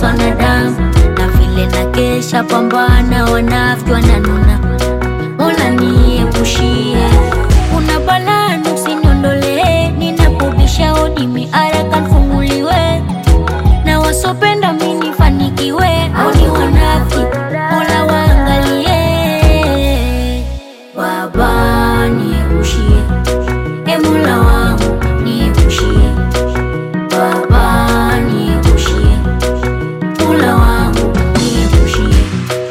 nateswa na damu na vile na kesha pambana, wanafiki wananuna, Mola niepushie. Kuna balaa usiniondolee, ninapobisha hodi miaraka nifunguliwe, na wasopenda mimi nifanikiwe, au ni wanafiki, Mola waangalie. Baba niepushie, e Mola wangu niepushie, Baba niepushie, Mola wangu niepushie.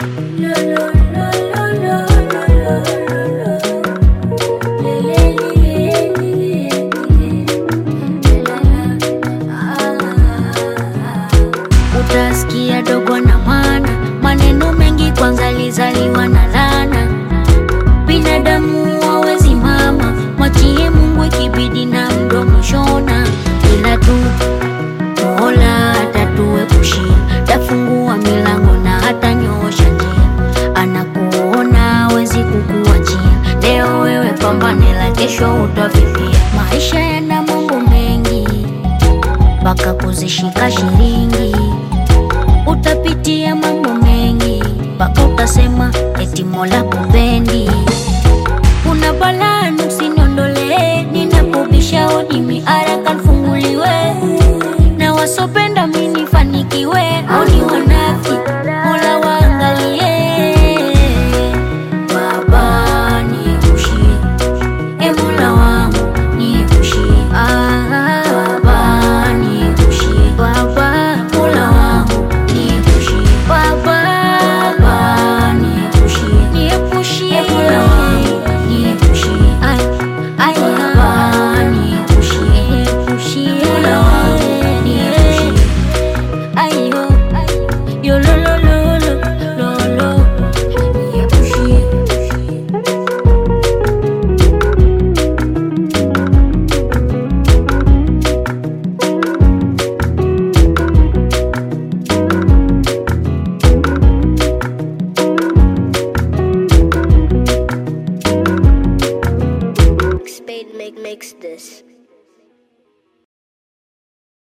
Utasikia dogo na mana, maneno mengi kwanza lizaliwa na lana. Binadamu hawezi mama, mwachie Mungu ikibidi na mdomo shona, ila tu Mola atatuepushia, tafungua milango na hata nyoosha njia, anakuona hawezi kukuachia. Leo wewe pambane, la kesho utavipia. Maisha yana mambo mengi mpaka kuzishika shilingi, utapitia mambo mengi mpaka utasema eti Mola kupendi. Kuna balaa usiniondolee, ninapobisha hodi miaraka nifunguliwe, na wasopenda mimi nifanikiwe, au ni wanafiki, Mola waangalie. Baba niepushie, e Mola wangu niepushie, ah, Baba niepushie, Baba Mola wangu niepushie, Baba Baba niepushie, niepushie, e Mola wangu niepushie, ay ay Baba niepushie, niepushie, Mola wangu niepushie, ayo yo lo lo lo lo lo lo niepushie. Spade make makes this.